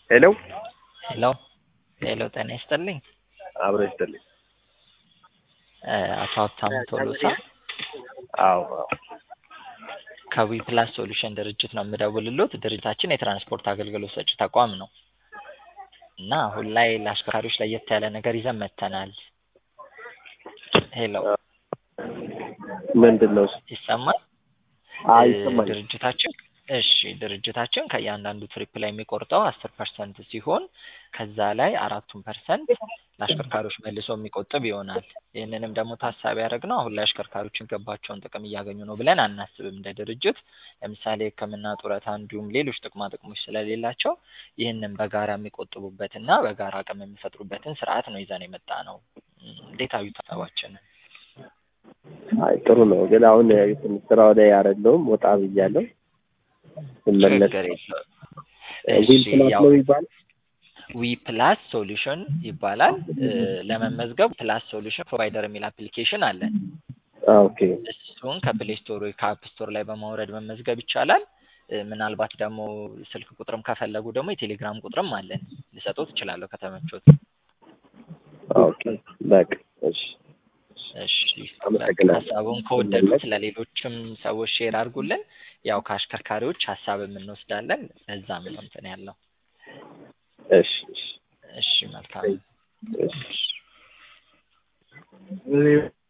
ሄሎ ሄሎ ሄሎ ጤና ይስጥልኝ አብሮ ይስጥልኝ። እ አቶ ሀብታሙ ቶሎሳ አዎ አዎ ከዊ ፕላስ ሶሉሽን ድርጅት ነው የምደውልሎት። ድርጅታችን የትራንስፖርት አገልግሎት ሰጪ ተቋም ነው እና አሁን ላይ ለአሽከርካሪዎች ለየት ያለ ነገር ይዘን መጥተናል። ሄሎ ምንድን ነው እሱ? ይሰማል? አይ እ ይሰማኛል። ድርጅታችን እሺ ድርጅታችን ከእያንዳንዱ ትሪፕ ላይ የሚቆርጠው አስር ፐርሰንት ሲሆን ከዛ ላይ አራቱን ፐርሰንት ለአሽከርካሪዎች መልሶ የሚቆጥብ ይሆናል። ይህንንም ደግሞ ታሳቢ ያደረግነው አሁን ላይ አሽከርካሪዎች የሚገባቸውን ጥቅም እያገኙ ነው ብለን አናስብም እንደ ድርጅት። ለምሳሌ ሕክምና፣ ጡረታ እንዲሁም ሌሎች ጥቅማ ጥቅሞች ስለሌላቸው ይህንን በጋራ የሚቆጥቡበትና በጋራ አቅም የሚፈጥሩበትን ስርዓት ነው ይዘን የመጣ ነው። እንዴት አዩት ሀሳባችንን? አይ ጥሩ ነው፣ ግን አሁን ትንሽ ስራው ላይ አይደለሁም ወጣ ብያለሁ። ስመለስ ችግር የለውም። ዊል እሺ ፕላስ ያው ነው የሚባለው? ዊ ፕላስ ሶሉሽን ይባላል። እ ለመመዝገብ ፕላስ ሶሉሽን ፕሮቫይደር የሚል አፕሊኬሽን አለን። አዎ ኦኬ እሱን ከፕሌይ ስቶር ወይ ከአፕ ስቶር ላይ በማውረድ መመዝገብ ይቻላል። እ ምናልባት ደግሞ ስልክ ቁጥርም ከፈለጉ ደግሞ የቴሌግራም ቁጥርም አለን ልሰጦት እችላለሁ ከተመቾት። ኦኬ በቃ እሺ እሺ አመሰግናለሁ። ሀሳቡን ከወደዱት ለሌሎችም ሰዎች ሼር አድርጉልን። ያው ከአሽከርካሪዎች ሀሳብም እንወስዳለን። ለዛም ነው እንትን ያለው። እሺ እሺ እሺ መልካም እሺ